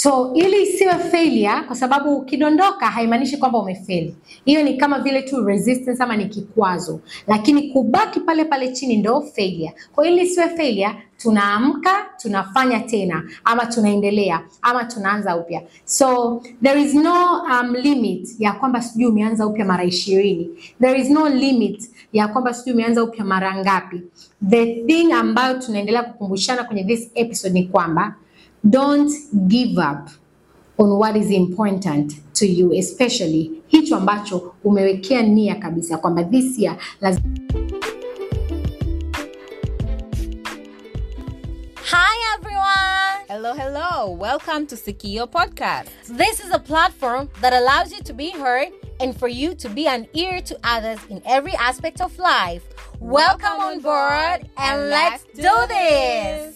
So ili isiwe failure, kwa sababu ukidondoka haimaanishi kwamba umefeli. Hiyo ni kama vile tu resistance ama ni kikwazo, lakini kubaki pale pale chini ndo failure. Kwa hiyo ili isiwe failure, tunaamka tunafanya tena, ama tunaendelea, ama tunaanza upya. So there is no um, limit ya kwamba sijui umeanza upya mara ishirini. There is no limit ya kwamba sijui umeanza upya mara ngapi. The thing ambayo tunaendelea kukumbushana kwenye this episode ni kwamba don't give up on what is important to you especially hicho ambacho umewekea nia kabisa kwamba this year lazima Hi everyone! Hello, hello. Welcome to Sikio Podcast. This is a platform that allows you to be heard and for you to be an ear to others in every aspect of life. Welcome on board and let's do this!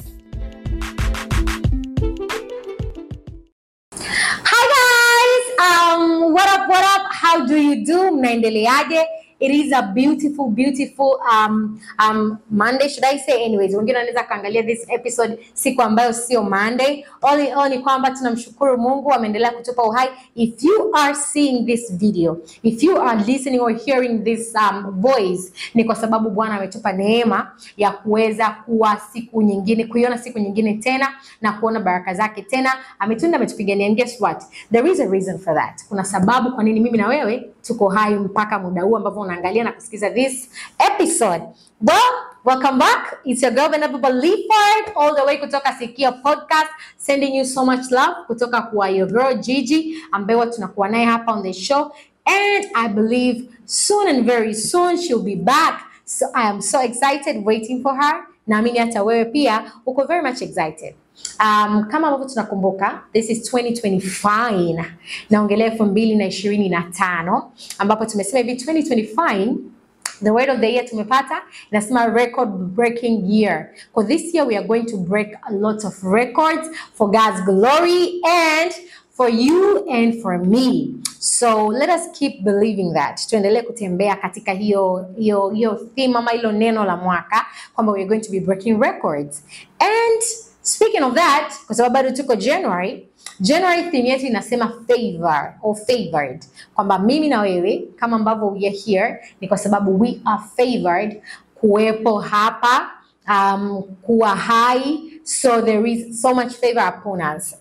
Hi guys! Um, what up, what up? How do you do? Mnaendeleaje? It is a beautiful, beautiful um, um, Monday, should I say? Anyways, wengine wanaweza kaangalia this episode siku ambayo sio Monday. All in all ni kwamba tunamshukuru Mungu ameendelea kutupa uhai. If you are seeing this video, if you are listening or hearing this um, voice, ni kwa sababu Bwana ametupa neema ya kuweza kuwa siku nyingine, kuiona siku nyingine tena na kuona baraka zake tena. Ametunda, ametupigania. And guess what? There is a reason for that. Kuna sababu kwa nini mimi na wewe tuko hai mpaka muda huu ambavyo unaangalia na kusikiza this episode. Well, welcome back. It's your girl Venerable Leaford all the way kutoka Sikia Podcast sending you so much love kutoka kwa your girl Gigi ambaye huwa tunakuwa naye hapa on the show and I believe soon and very soon she'll be back. So I am so excited waiting for her. Naamini hata wewe pia uko very much excited. Um, kama ambavyo tunakumbuka this is 2025 naongelea elfu mbili na ishirini na tano ambapo tumesema hivi 2025 the word of the year tumepata inasema record breaking year for this year we are going to break a lot of records for God's glory and for you and for me so let us keep believing that tuendelee kutembea katika hiyo hiyo hiyo theme ama hilo neno la mwaka kwamba we are going to be breaking records and Speaking of that, kwa sababu bado tuko January, January theme yetu inasema favor or favored, kwamba mimi na wewe kama ambavyo we are here ni kwa sababu we are favored kuwepo hapa, um, kuwa hai, so there is so much favor upon us.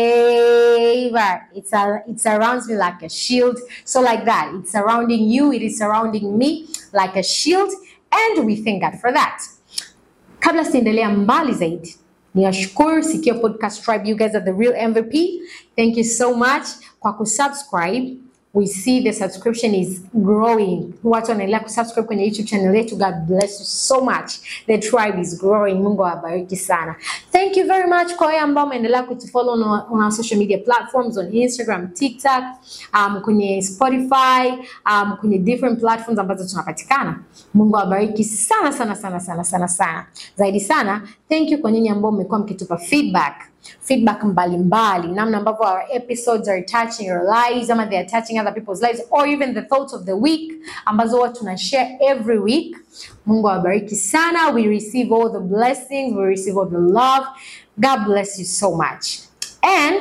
Favor, it's a, it surrounds me like a shield, so like that, it's surrounding you, it is surrounding me like a shield, and we thank God for that. Kabla siendelea mbali zaidi niwashukuru Sikio Podcast Tribe, you guys are the real MVP. Thank you so much kwa kusubscribe. We see the subscription is growing. Watu wanaendelea kusubscribe kwenye YouTube channel yetu. God bless you so much. The tribe is growing. Mungu awabariki sana. Thank you very much kwa wale ambao umeendelea kutufollow on, our- on our social media platforms on Instagram, TikTok, um, kwenye Spotify, um, kwenye different platforms ambazo tunapatikana. Mungu awabariki sana sana sana sana sana sana. Zaidi sana, thank you kwa nyinyi ambao mmekuwa mkitupa feedback feedback mbalimbali namna ambavyo our episodes are touching your lives ama they are touching other people's lives or even the thoughts of the week ambazo huwa tuna share every week mungu awabariki sana we receive all the blessings we receive all the love god bless you so much and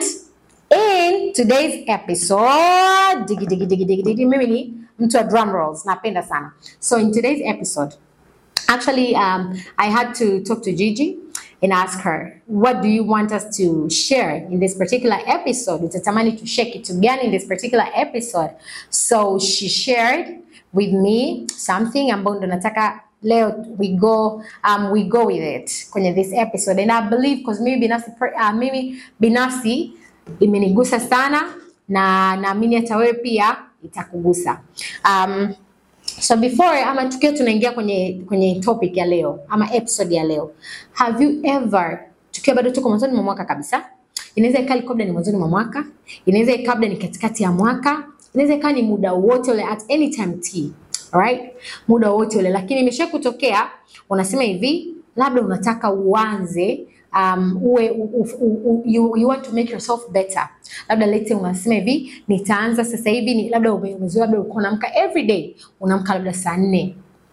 in today's episode digi digi digi digi digi mimi ni mtu wa drum rolls napenda sana so in today's episode Actually, um, I had to talk to Gigi and ask her, what do you want us to share in this particular episode? Utatamani to share kitu gani in this particular episode? So she shared with me something ambayo ndo nataka leo we go um, we go with it kwenye this episode and I believe because mimi binafsi per- uh, mimi binafsi imenigusa sana na naamini hata wewe pia itakugusa. Um, So before ama tukiwa tunaingia kwenye kwenye topic ya leo ama episode ya leo, have you ever, tukiwa bado tuko mwanzoni mwa mwaka kabisa, inaweza ikawa labda ni mwanzoni mwa mwaka, inaweza ikawa labda ni katikati ya mwaka, inaweza ikawa ni muda wote ule at any time t, alright, muda wote ule, lakini imesha kutokea unasema hivi, labda unataka uanze um, uwe u, u, u, you, you want to make yourself better. Labda lete unasema hivi, nitaanza sasa hivi ni labda ume- umezoea labda ulikuwa unaamka every day unaamka labda saa nne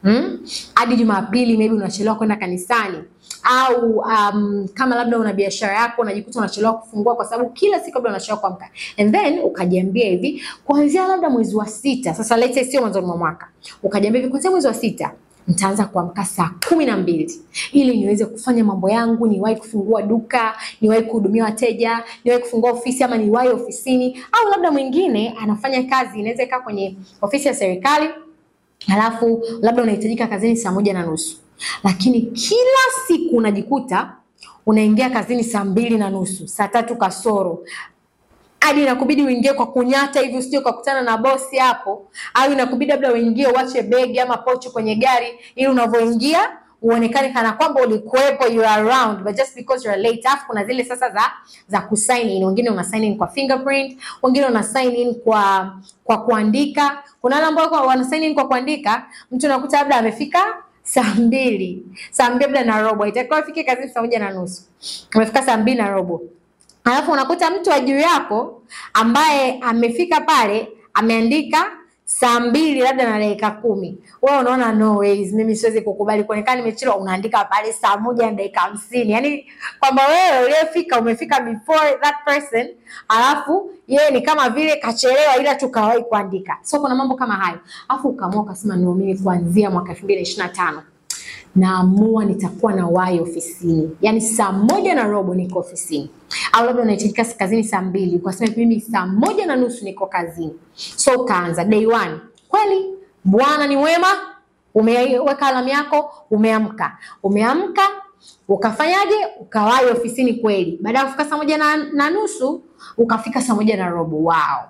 Hmm? hadi Jumapili maybe unachelewa kwenda kanisani au um, kama labda una biashara yako unajikuta unachelewa kufungua kwa sababu kila siku labda unachelewa kuamka, and then ukajiambia hivi kuanzia labda mwezi wa sita, sasa let's say sio mwanzoni mwa mwaka, ukajiambia hivi kuanzia mwezi wa sita nitaanza kuamka saa kumi na mbili ili niweze kufanya mambo yangu, niwahi kufungua duka, niwahi kuhudumia wateja, niwahi kufungua ofisi ama niwahi ofisini. Au labda mwingine anafanya kazi, inaweza ikaa kwenye ofisi ya serikali Halafu labda unahitajika kazini saa moja na nusu, lakini kila siku unajikuta unaingia kazini saa mbili na nusu, saa tatu kasoro, hadi inakubidi uingie kwa kunyata hivi usije ukakutana na bosi hapo, au inakubidi labda uingie uache begi ama pochi kwenye gari, ili unavyoingia uonekane kana kwamba ulikuwepo, you are around but just because you are late. Alafu kuna zile sasa za za kusign in, wengine una sign in kwa fingerprint, wengine una sign in kwa kwa kuandika. Kuna wale ambao wana sign in kwa kuandika, mtu unakuta labda amefika saa mbili saa mbili labda na robo, itakiwa afike kazini saa moja na nusu, amefika saa mbili na robo, alafu unakuta mtu wa juu yako ambaye amefika pale ameandika saa mbili labda na dakika kumi wewe unaona no ways, mimi siwezi kukubali kuonekana nimechelewa. Unaandika pale saa moja na dakika hamsini yani kwamba wewe uliyefika umefika before that person, alafu yeye ni kama vile kachelewa, ila tukawahi kuandika. So kuna mambo kama hayo, alafu ukaamua ukasema no, mimi kuanzia mwaka elfu mbili na ishirini na tano naamua nitakuwa na wahi ofisini, yaani saa moja na robo niko ofisini, au labda unahitajika kazini saa mbili, ukasema mimi saa moja na nusu niko kazini. So ukaanza day one. Kweli Bwana ni wema, umeweka alamu yako, umeamka, umeamka ukafanyaje? Ukawahi ofisini kweli. Baada ya kufika saa moja na, na nusu ukafika saa moja na robo. Wow,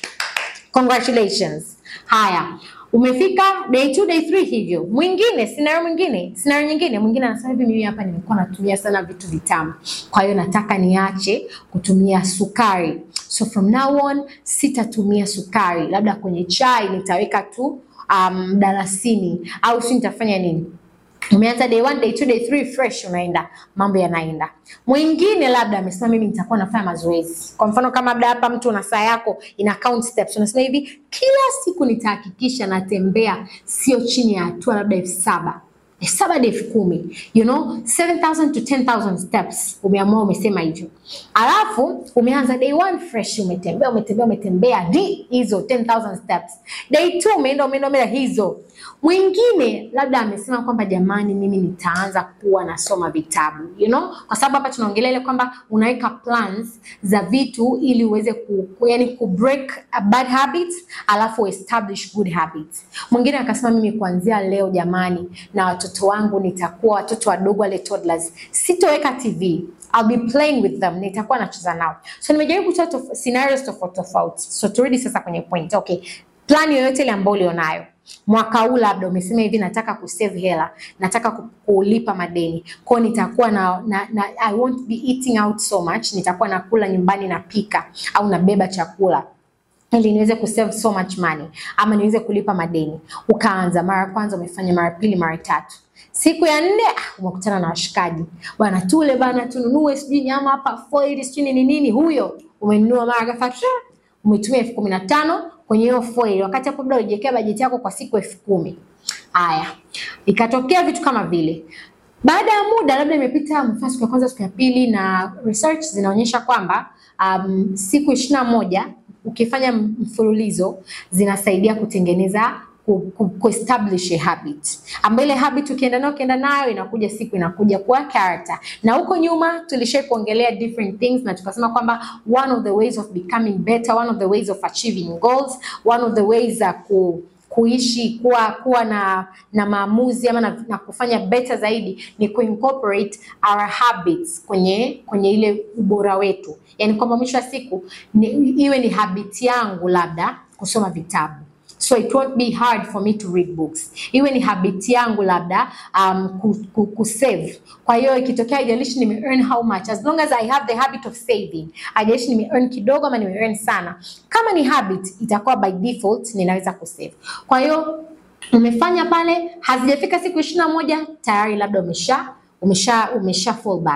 congratulations. Haya, umefika day two, day three hivyo. Mwingine scenario mwingine scenario nyingine, mwingine anasema hivi, mimi hapa nimekuwa natumia sana vitu vitamu, kwa hiyo nataka niache kutumia sukari, so from now on sitatumia sukari, labda kwenye chai nitaweka tu um, dalasini au si nitafanya nini umeanza day one, day two, day three fresh, unaenda mambo yanaenda. Mwingine labda amesema mimi nitakuwa nafanya mazoezi. Kwa mfano kama labda hapa mtu una saa yako ina count steps, unasema hivi, kila siku nitahakikisha natembea sio chini ya hatua labda elfu saba elfu saba hadi elfu kumi you know 7000 to 10000 steps. Umeamua umesema hivyo, alafu umeanza day one fresh, umetembea umetembea umetembea di hizo 10000 steps. Day two umeenda umeenda umeenda hizo Mwingine labda amesema kwamba jamani, mimi nitaanza kuwa nasoma vitabu you know, kwa sababu hapa tunaongelea ile kwamba unaweka plans za vitu ili uweze ku, yani ku break a bad habits alafu establish good habits. Mwingine akasema mimi kuanzia leo jamani, na watoto wangu nitakuwa watoto wadogo wale toddlers, sitoweka TV I'll be playing with them, nitakuwa nacheza nao. So nimejaribu kutoa tof scenarios tofauti tofauti. So turudi sasa kwenye point. Okay, plan yoyote ile ambayo ulionayo mwaka huu labda umesema hivi, nataka kusave hela, nataka kulipa madeni, kwa hiyo nitakuwa na, na, na I won't be eating out so much, nitakuwa nakula nyumbani, napika au nabeba chakula ili niweze kusave so much money ama niweze kulipa madeni. Ukaanza mara ya kwanza, umefanya mara pili, mara tatu siku ya nne ah, umekutana na washikaji bwana, tule bana, tununue sijui nyama hapa foil sijui nini nini, huyo umenunua mara ghafla umetumia elfu kumi na tano kwenye hiyo foil, wakati hapo labda ulijiwekea bajeti yako kwa siku elfu kumi. Haya, ikatokea vitu kama vile baada ya muda labda imepita mfano siku ya kwanza, siku ya pili, na research zinaonyesha kwamba um, siku ishirini na moja ukifanya mfululizo zinasaidia kutengeneza kuestablish a habit ambayo ile habit ukienda nayo ukienda nayo inakuja siku inakuja kuwa character. Na huko nyuma tulishai kuongelea different things na tukasema kwamba one of the ways of becoming better, one of the ways of achieving goals, one of the ways za ku kuishi kuwa kuwa na na maamuzi ama na, na kufanya better zaidi ni kuincorporate our habits kwenye kwenye ile ubora wetu, yaani kwamba mwisho wa siku ni, iwe ni habit yangu labda kusoma vitabu so it won't be hard for me to read books. Iwe ni habit yangu labda um, ku, ku, ku save. Kwa hiyo ikitokea haijalishi nime earn how much, as long as I have the habit of saving, haijalishi nime earn kidogo ama nime earn sana, kama ni habit itakuwa by default ninaweza kusave. Kwa hiyo umefanya pale, hazijafika siku ishirini na moja tayari labda umesha umesha umesha fall back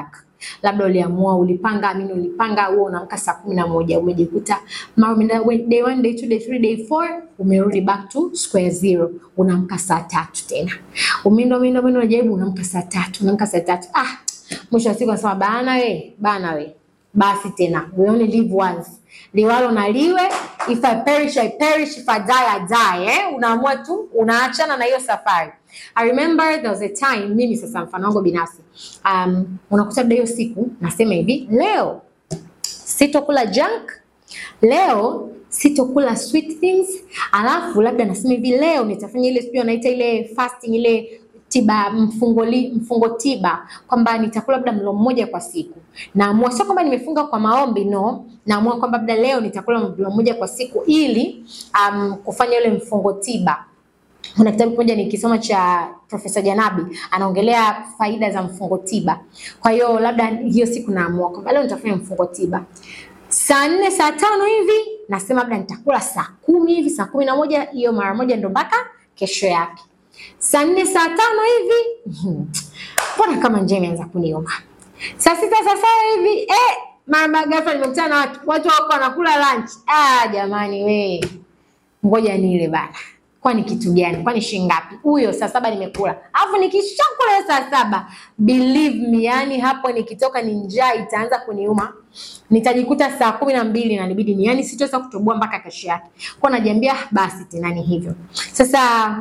labda uliamua ulipanga amini ulipanga huo unaamka saa kumi na moja umejikuta mara umeenda we- day one, day two, day three, day four umerudi back to square zero unaamka saa tatu tena umeenda umeenda umeenda unajaribu unaamka saa tatu unaamka saa tatu ah mwisho wa siku anasema bana we bana we basi tena we only live once liwalo na liwe if I perish I perish if I die I die eh? unaamua tu unaachana na hiyo safari I remember there was a time mimi sasa mfano wangu binafsi um, unakuta labda hiyo siku nasema hivi leo sitokula junk leo sitokula sweet things alafu labda nasema hivi leo nitafanya ile sijui wanaita ile fasting ile tiba mfungo, li, mfungo tiba kwamba nitakula labda mlo mmoja kwa siku naamua sio kwamba nimefunga kwa maombi no naamua kwamba labda leo nitakula mlo mmoja kwa siku ili um, kufanya ile mfungo tiba kuna kitabu kimoja nikisoma cha Profesa Janabi anaongelea faida za mfungo tiba. Kwa hiyo labda hiyo siku naamua kwamba leo nitafanya mfungo tiba saa nne saa tano hivi, nasema labda nitakula saa kumi hivi, saa kumi na moja hiyo mara moja ndo mpaka kesho yake. Saa nne saa tano hivi, mbona kama njaa imeanza kuniuma. Saa sita saa saba hivi eh, mara ghafla nimekutana na watu watu wako wanakula lunch. Ah, jamani we, ngoja nile bana kwani kitu gani? Kwani shilingi ngapi? Huyo saa saba nimekula, alafu nikishakula hiyo saa saba, believe me, yani hapo nikitoka ni njaa itaanza kuniuma, nitajikuta saa kumi na mbili na nibidi ni yani sitoweza kutoboa mpaka kesho yake. Kwa najiambia basi tena ni hivyo sasa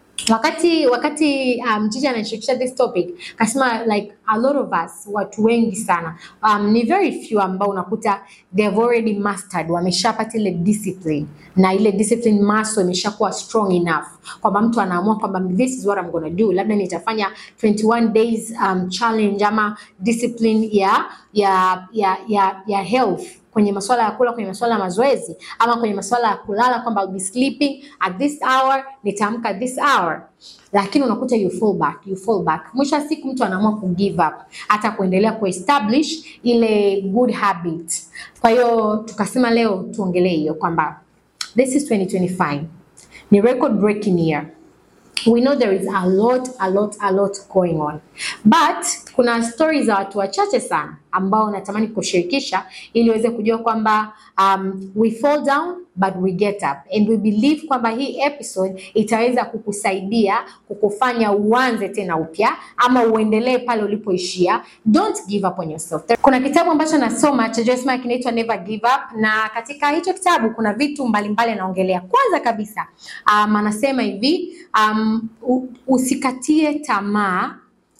wakati wakati um, Jiji anashirikisha this topic kasema like a lot of us watu wengi sana um, ni very few ambao unakuta they have already mastered wameshapata ile discipline na ile discipline muscle imeshakuwa strong enough kwamba mtu anaamua kwamba this is what I'm gonna do labda nitafanya 21 days um, challenge ama discipline ya ya ya ya, ya health kwenye masuala ya kula, kwenye masuala ya mazoezi, ama kwenye masuala ya kulala, kwamba I'll be sleeping at this hour, nitaamka at this hour, lakini unakuta you fall back, you fall back. Mwisho wa siku mtu anaamua ku give up, hata kuendelea kuestablish ile good habit. Kwa hiyo tukasema leo tuongelee hiyo kwamba this is 2025 ni record breaking year we know there is a lot a lot a lot going on but kuna stories za watu wachache sana ambao natamani kushirikisha ili uweze kujua kwamba um, we fall down but we get up and we believe kwamba hii episode itaweza kukusaidia kukufanya uanze tena upya ama uendelee pale ulipoishia don't give up on yourself kuna kitabu ambacho nasoma cha Joyce Meyer kinaitwa Never Give Up na katika hicho kitabu kuna vitu mbalimbali anaongelea kwanza kabisa um, anasema hivi um, u- usikatie tamaa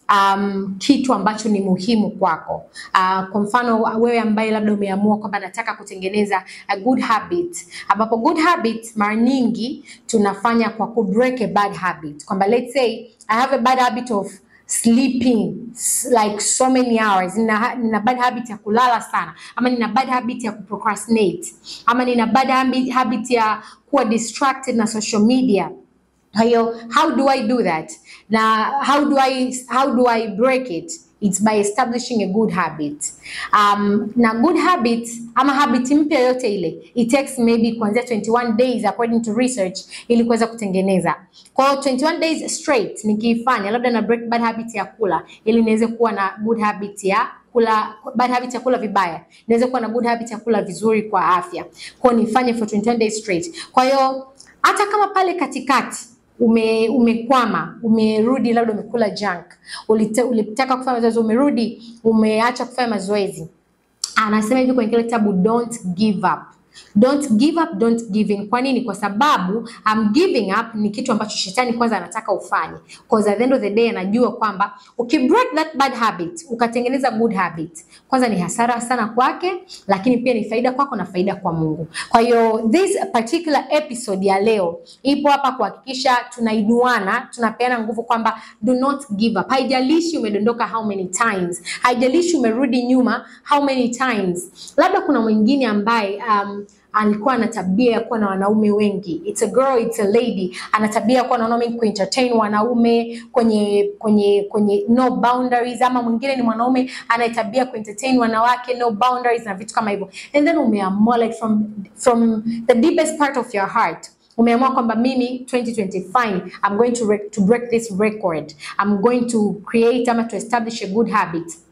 um, kitu ambacho ni muhimu kwako. Uh, kwa mfano wewe ambaye labda umeamua kwamba nataka kutengeneza a good habit, ambapo good habit mara nyingi tunafanya kwa ku break a bad habit, kwamba let's say I have a bad habit of sleeping s- like so many hours nina, nina bad habit ya kulala sana ama nina bad habit ya kuprocrastinate ama nina bad habit, habit ya kuwa distracted na social media kwa hiyo how do I do that? Na how do I how do I break it? It's by establishing a good habit. Um, na good habit ama habit mpya yote ile it takes maybe kuanzia 21 days according to research ili kuweza kutengeneza. Kwa hiyo 21 days straight nikiifanya labda na break bad habit ya kula ili niweze kuwa na good habit ya kula bad habit ya kula vibaya niweze kuwa na good habit ya kula vizuri kwa afya. Kwa hiyo nifanye for 21 days straight. Kwa hiyo hata kama pale katikati ume umekwama umerudi labda umekula junk ulite, ulitaka kufanya mazoezi umerudi umeacha kufanya mazoezi anasema hivi kwenye kile kitabu don't give up don't give up don't give in kwa nini kwa sababu um, giving up ni kitu ambacho shetani kwanza anataka ufanye because at the end of the day anajua kwamba ukibreak that bad habit ukatengeneza good habit kwanza ni hasara sana kwake lakini pia ni faida kwako na faida kwa mungu kwa hiyo this particular episode ya leo ipo hapa kuhakikisha tunainuana tunapeana nguvu kwamba do not give up haijalishi umedondoka how many times haijalishi umerudi nyuma how many times labda kuna mwingine ambaye um, alikuwa ana tabia ya kuwa na wanaume wengi it's a girl it's a lady ana tabia ya kuwa na wanaume wengi kuentertain wanaume kwenye kwenye kwenye no boundaries ama mwingine ni mwanaume ana tabia kuentertain wanawake no boundaries na vitu kama hivyo and then umeamua like from from the deepest part of your heart umeamua kwamba mimi 2025 I'm going to, re- to break this record I'm going to create ama to establish a good habit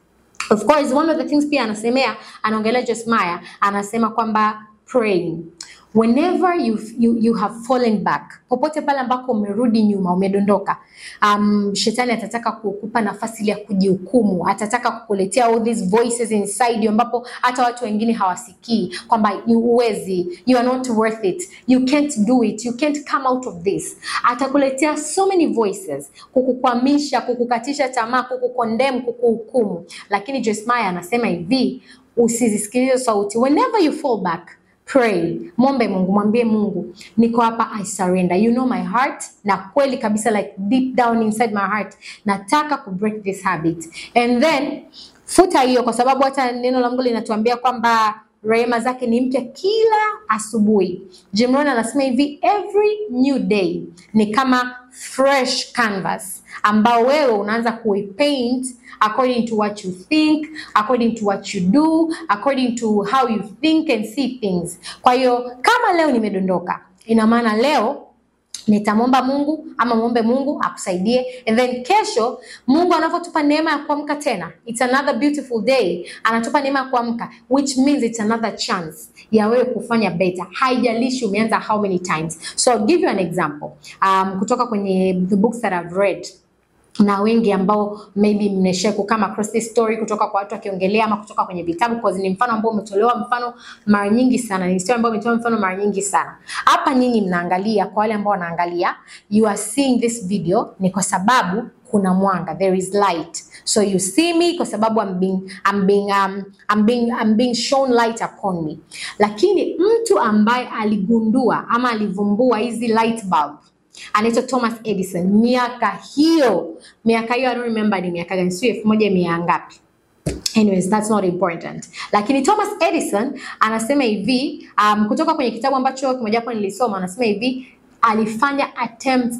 Of course, one of the things pia anasemea, anaongelea Jeremiah, anasema kwamba praying whenever you, you, you have fallen back, popote pale ambako umerudi nyuma, umedondoka, um, shetani atataka kukupa nafasi ile ya kujihukumu, atataka kukuletea all these voices inside you, ambapo hata watu wengine hawasikii kwamba you huwezi, you are not worth it, you can't do it, you can't come out of this. Atakuletea so many voices kukukwamisha, kukukatisha tamaa, kukukondem, kukuhukumu, lakini Jeremiah anasema hivi, usizisikilize sauti whenever you fall back pray mwombe mungu mwambie mungu niko hapa i surrender you know my heart na kweli kabisa like deep down inside my heart nataka ku break this habit and then futa hiyo kwa sababu hata neno la mungu linatuambia kwamba rehema zake ni mpya kila asubuhi Jim Rohn anasema hivi every new day ni kama fresh canvas ambao wewe unaanza kuipaint according to what you think, according to what you do, according to how you think and see things. Kwa hiyo kama leo nimedondoka, ina maana leo nitamwomba Mungu ama muombe Mungu akusaidie, and then kesho Mungu anavyotupa neema ya kuamka tena, it's another beautiful day, anatupa neema ya kuamka, which means it's another chance ya wewe kufanya better, haijalishi umeanza how many times. So I'll give you an example um, kutoka kwenye the books that I've read na wengi ambao maybe mmesha kukama across this story kutoka kwa watu wakiongelea ama kutoka kwenye vitabu, because ni mfano ambao umetolewa mfano mara nyingi sana, ni story ambayo umetolewa mfano mara nyingi sana. Hapa nyinyi mnaangalia, kwa wale ambao wanaangalia, you are seeing this video ni kwa sababu kuna mwanga, there is light. So you see me kwa sababu I'm being, I'm being, um, I'm being, I'm being shown light upon me. Lakini mtu ambaye aligundua ama alivumbua hizi light bulb anaitwa Thomas Edison. Miaka hiyo miaka hiyo I don't remember ni miaka gani, sio elfu moja mia ngapi. Anyways, that's not important. Lakini Thomas Edison anasema hivi um, kutoka kwenye kitabu ambacho kimojawapo nilisoma, anasema hivi alifanya attempts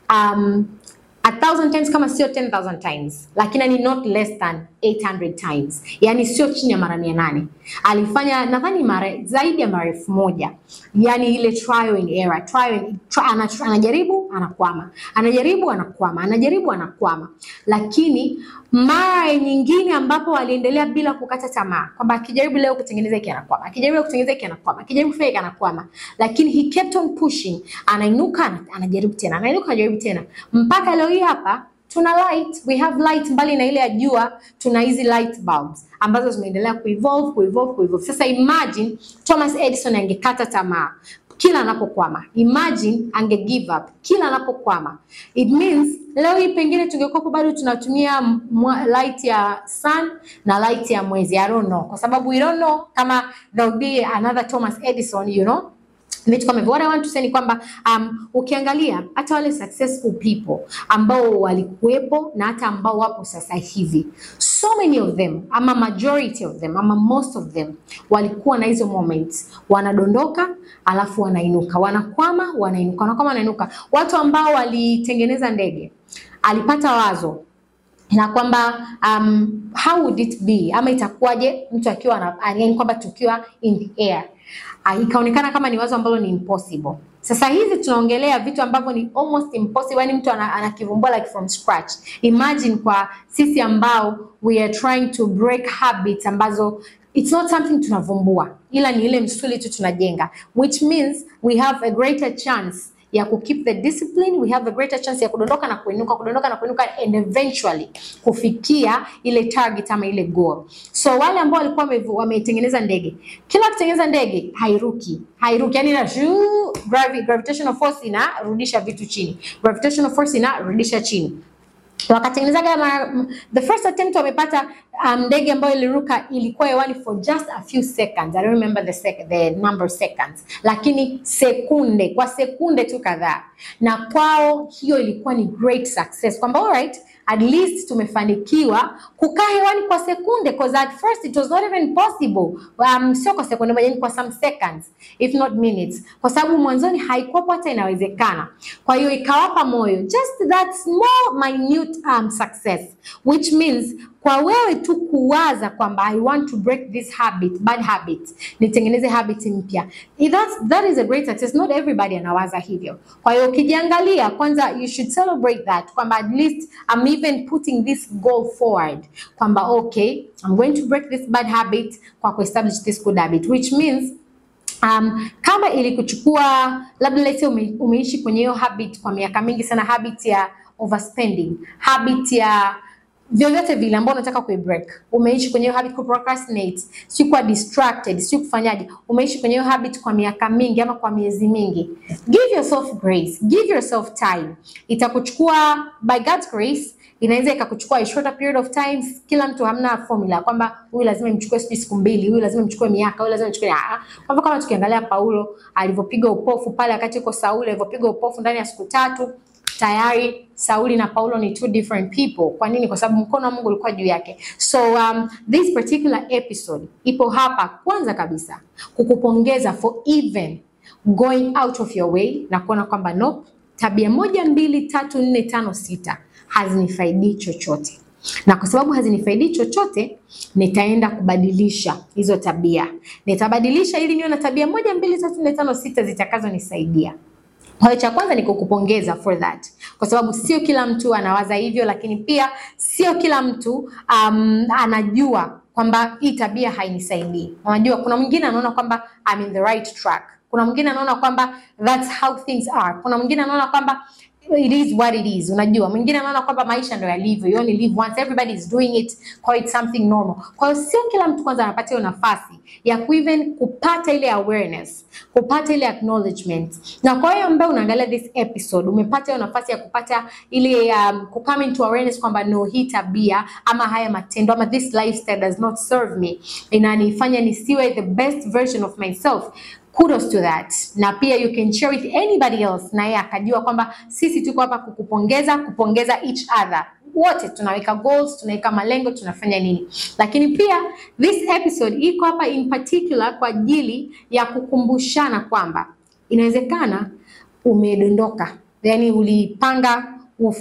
um, a thousand times kama sio 10,000 times, lakini ni not less than 800 times, yani sio chini ya mara mia nane. Alifanya nadhani mara zaidi ya mara elfu moja, yani ile trial and error, trial and, tri, anaj- anajaribu anakwama, anajaribu anakwama, anajaribu anakwama, lakini mara nyingine ambapo aliendelea bila kukata tamaa, kwamba akijaribu leo kutengeneza hiki anakwama, akijaribu leo kutengeneza hiki anakwama, akijaribu kufanya hiki anakwama, lakini he kept on pushing, anainuka ana- anajaribu tena, anainuka anajaribu tena, mpaka leo hii hapa tuna light, we have light. Mbali na ile ya jua, tuna hizi light bulbs ambazo zimeendelea kuevolve kuevolve kuevolve. Sasa imagine Thomas Edison angekata tamaa kila anapokwama, imagine ange give up kila anapokwama, it means leo hii pengine tungekuwa bado tunatumia mwa- light ya sun na light ya mwezi, I don't know, kwa sababu we don't know kama there will be another Thomas Edison, you know vitu kama hivyo. What I want to say ni kwamba um, ukiangalia hata wale successful people ambao walikuwepo na hata ambao wapo sasa hivi, so many of them ama majority of them ama most of them walikuwa na hizo moments, wanadondoka alafu wanainuka, wanakwama, wanainuka, wanakwama, wanainuka. Watu ambao walitengeneza ndege, alipata wazo na kwamba um, how would it be ama itakuwaje mtu akiwa na yaani kwamba tukiwa in the air uh, ikaonekana kama ni wazo ambalo ni impossible. Sasa hivi tunaongelea vitu ambavyo ni almost impossible, yani mtu ana- anakivumbua like from scratch. Imagine kwa sisi ambao we are trying to break habits ambazo it's not something tunavumbua, ila ni ile msuli tu tunajenga, which means we have a greater chance ya ku keep the discipline, we have a greater chance ya kudondoka na kuinuka, kudondoka na kuinuka and eventually kufikia ile target ama ile goal. So wale ambao walikuwa wamevu- wametengeneza ndege, kila kutengeneza ndege hairuki, hairuki yani ina shuu, gravi, gravitational force inarudisha vitu chini, gravitational force inarudisha chini wakatengenezaga mara the first attempt wamepata um, ndege ambayo iliruka ilikuwa hewani for just a few seconds I don't remember the, sec the number of seconds lakini sekunde kwa sekunde tu kadhaa na kwao hiyo ilikuwa ni great success kwamba alright at least tumefanikiwa kukaa hewani kwa sekunde because at first it was not even possible um, sio kwa sekunde moja ni kwa some seconds if not minutes kwa sababu mwanzoni haikuwapo hata inawezekana kwa hiyo ikawapa moyo just that small minute um, success which means kwa wewe tu kuwaza kwamba I want to break this habit, bad habit, nitengeneze habit mpya. That's, that is a great success. Not everybody anawaza hivyo. Kwa hiyo ukijiangalia kwanza, you should celebrate that kwamba at least I'm even putting this goal forward kwamba okay, I'm going to break this bad habit kwa kuestablish this good habit which means Um, kama ilikuchukua labda let's say ume, umeishi kwenye hiyo habit kwa miaka mingi sana, habit ya overspending, habit ya vyovyote vile ambao unataka kuibreak, umeishi kwenye hiyo habit ku procrastinate, si kuwa distracted, si kufanyaje, umeishi kwenye hiyo habit kwa miaka mingi ama kwa miezi mingi, give yourself grace, give yourself time. Itakuchukua by God's grace inaweza ikakuchukua a shorter period of time. Kila mtu hamna formula kwamba huyu lazima imchukue sijui siku mbili, huyu lazima imchukue miaka, huyu lazima imchukue ah. Kwa hivyo kama tukiangalia Paulo alivyopiga upofu pale wakati yuko Sauli, alivyopiga upofu ndani ya siku tatu, tayari Sauli na Paulo ni two different people. Kwa nini? Kwa sababu mkono wa Mungu ulikuwa juu yake. So um, this particular episode ipo hapa kwanza kabisa kukupongeza for even going out of your way na kuona kwamba no, tabia moja mbili tatu nne tano sita hazinifaidii chochote, na kwa sababu hazinifaidii chochote, nitaenda kubadilisha hizo tabia. Nitabadilisha ili niwe na tabia moja mbili tatu nne tano sita zitakazonisaidia. Kwa hiyo cha kwanza ni kukupongeza for that, kwa sababu sio kila mtu anawaza hivyo, lakini pia sio kila mtu um, anajua kwamba hii tabia hainisaidii. Unajua, kuna mwingine anaona kwamba I'm in the right track, kuna mwingine anaona kwamba that's how things are, kuna mwingine anaona kwamba it is what it is. Unajua, mwingine anaona kwamba maisha ndio yalivyo, you only live once, everybody is doing it, kwa it's something normal. Kwa hiyo sio kila mtu kwanza anapata hiyo nafasi ya kueven kupata ile awareness, kupata ile acknowledgement. Na kwa hiyo ambaye unaangalia this episode, umepata hiyo nafasi ya kupata ile um, ku come into awareness kwamba no, hii tabia ama haya matendo ama this lifestyle does not serve me, inanifanya nisiwe the best version of myself kudos to that, na pia you can share with anybody else, naye akajua kwamba sisi tuko hapa kukupongeza, kupongeza each other wote tunaweka goals, tunaweka malengo, tunafanya nini. Lakini pia this episode iko hapa in particular kwa ajili ya kukumbushana kwamba inawezekana umedondoka, yani ulipanga uf,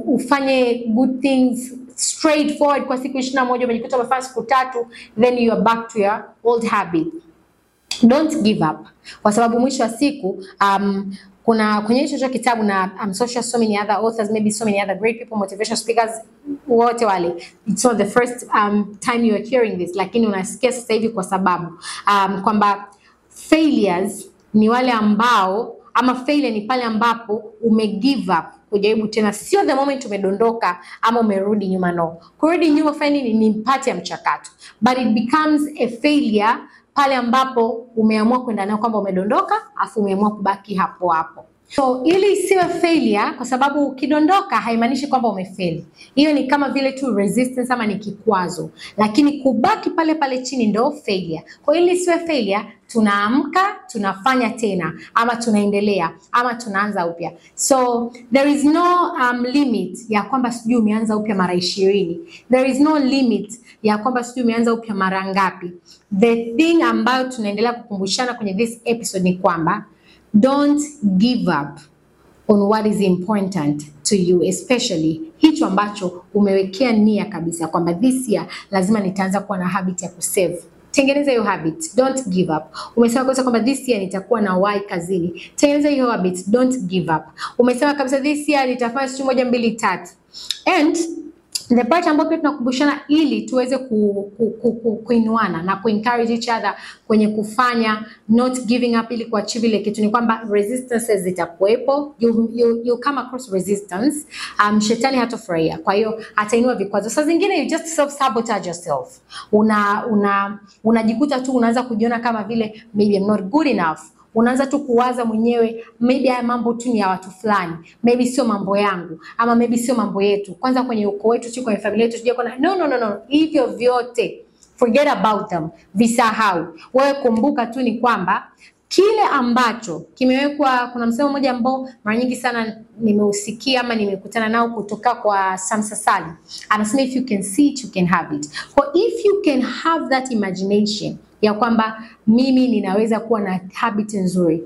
ufanye good things straightforward kwa siku ishirini na moja umejikuta umefanya siku tatu, then you are back to your old habit. Don't give up, kwa sababu mwisho wa siku um, kuna kwenye hicho hicho kitabu na I'm so sure so many other authors maybe so many other great people motivational speakers wote wale it's not the first um, time you are hearing this, lakini unasikia sasa hivi kwa sababu um, kwamba failures ni wale ambao ama failure ni pale ambapo ume give up kujaribu tena, sio the moment umedondoka ama umerudi nyuma. No, kurudi nyuma fanya nini? Ni mpati ya mchakato, but it becomes a failure pale ambapo umeamua kwenda nayo kwamba umedondoka afu umeamua kubaki hapo hapo. So ili isiwe failure, kwa sababu ukidondoka haimaanishi kwamba umefeli. Hiyo ni kama vile tu resistance ama ni kikwazo, lakini kubaki pale pale chini ndo failure. Kwa hiyo ili isiwe failure, tunaamka tunafanya tena, ama tunaendelea, ama tunaanza upya. So there is no um, limit ya kwamba sijui umeanza upya mara ishirini. There is no limit ya kwamba sijui umeanza upya mara ngapi. The thing ambayo tunaendelea kukumbushana kwenye this episode ni kwamba don't give up on what is important to you especially hicho ambacho umewekea nia kabisa kwamba this year lazima nitaanza kuwa na habit ya kusave. Tengeneza hiyo habit, don't give up. Umesema kabisa kwamba this year nitakuwa na wai kazini, tengeneza hiyo habit, don't give up. Umesema kabisa this year nitafanya siku moja mbili tatu and the part ambayo pia tunakumbushana ili tuweze ku, ku, ku, ku, kuinuana na kuencourage each other kwenye kufanya not giving up ili kuachieve ile kitu ni kwamba resistances zitakuwepo, you, you, you come across resistance. Um, shetani hatofurahia, kwa hiyo atainua vikwazo. Saa zingine you just self sabotage yourself, una una unajikuta tu unaanza kujiona kama vile maybe I'm not good enough unaanza tu kuwaza mwenyewe, maybe haya mambo tu ni ya watu fulani, maybe sio mambo yangu, ama maybe sio mambo yetu. Kwanza kwenye ukoo wetu, si kwenye familia yetu, sija kuna no, no, no, no. Hivyo vyote forget about them, visahau. Wewe kumbuka tu ni kwamba kile ambacho kimewekwa. Kuna msemo mmoja ambao mara nyingi sana nimeusikia ama nimekutana nao kutoka kwa Samsa Sali, anasema if you can see it you can have it. For if you can have that imagination ya kwamba mimi ninaweza kuwa na habit nzuri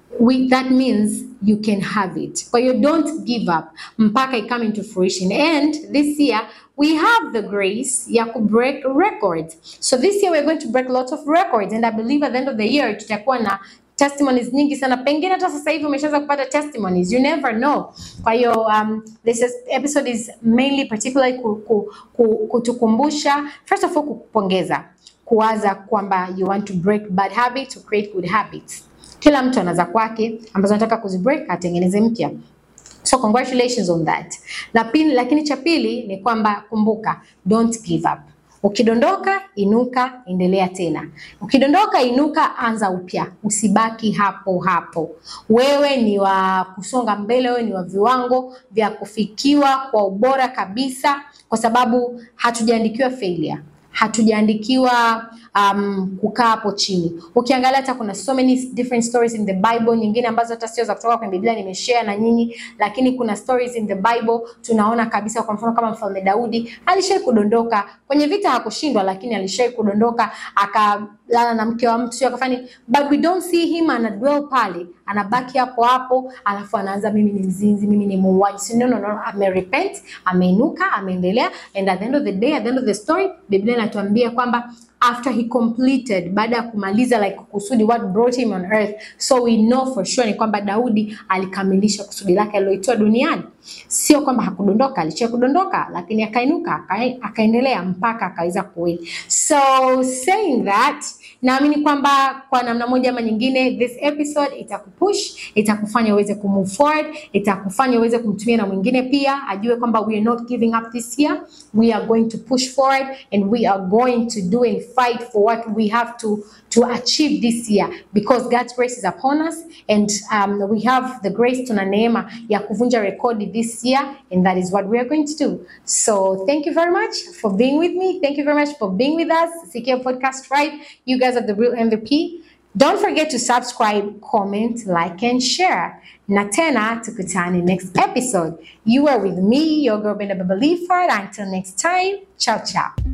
we, that means you can have it. Kwa hiyo don't give up mpaka i come into fruition. And this year we have the grace ya ku break records. So this year we're going to break lots of records and I believe at the end of the year tutakuwa na testimonies nyingi sana. Pengine hata sasa hivi umeshaanza kupata testimonies. You never know. Kwa hiyo um, this is, episode is mainly particularly ku, ku, ku, kutukumbusha first of all kukupongeza kuwaza kwamba you want to break bad habits to create good habits. Kila mtu anaza kwake ambazo anataka kuzibreak atengeneze mpya. So congratulations on that. La pili, lakini cha pili ni kwamba kumbuka, don't give up. Ukidondoka inuka, endelea tena. Ukidondoka inuka, anza upya, usibaki hapo hapo. Wewe ni wa kusonga mbele, wewe ni wa viwango vya kufikiwa kwa ubora kabisa, kwa sababu hatujaandikiwa failure hatujaandikiwa um, kukaa hapo chini. Ukiangalia hata kuna so many different stories in the Bible, nyingine ambazo hata sio za kutoka kwenye Biblia nimeshare na nyinyi, lakini kuna stories in the Bible tunaona kabisa, kwa mfano kama mfalme Daudi alishai kudondoka kwenye vita, hakushindwa, lakini alishai kudondoka akalala na mke wa mtu, sio akafanya, but we don't see him ana dwell pale, anabaki hapo hapo, alafu anaanza mimi ni mzinzi, mimi ni muuaji. Si no, no, no, ame repent, ameinuka, ameendelea, and at the end of the day, at the end of the story, Biblia inatuambia kwamba after he completed, baada ya kumaliza like kusudi what brought him on earth, so we know for sure ni kwamba Daudi alikamilisha kusudi lake aliloitoa duniani. Sio kwamba hakudondoka, alichia kudondoka, lakini akainuka, aka- akaendelea mpaka akaweza kuwin. So saying that, naamini kwamba kwa namna moja ama nyingine this episode itakupush, itakufanya uweze kumove forward, itakufanya uweze kumtumia na mwingine pia ajue kwamba we are not giving up this year, we are going to push forward and we are going to do and fight for what we have to to achieve this year because God's grace is upon us and um, we have the grace tuna neema ya kuvunja rekodi this year and that is what we are going to do. So thank you very much for being with me. Thank you very much for being with us. Sikia Podcast Tribe. You guys are the real MVP. Don't forget to subscribe, comment, like, and share. Na tena tukutane next episode. You are with me, your girl Brenda Baba Leaford. Until next time, ciao ciao.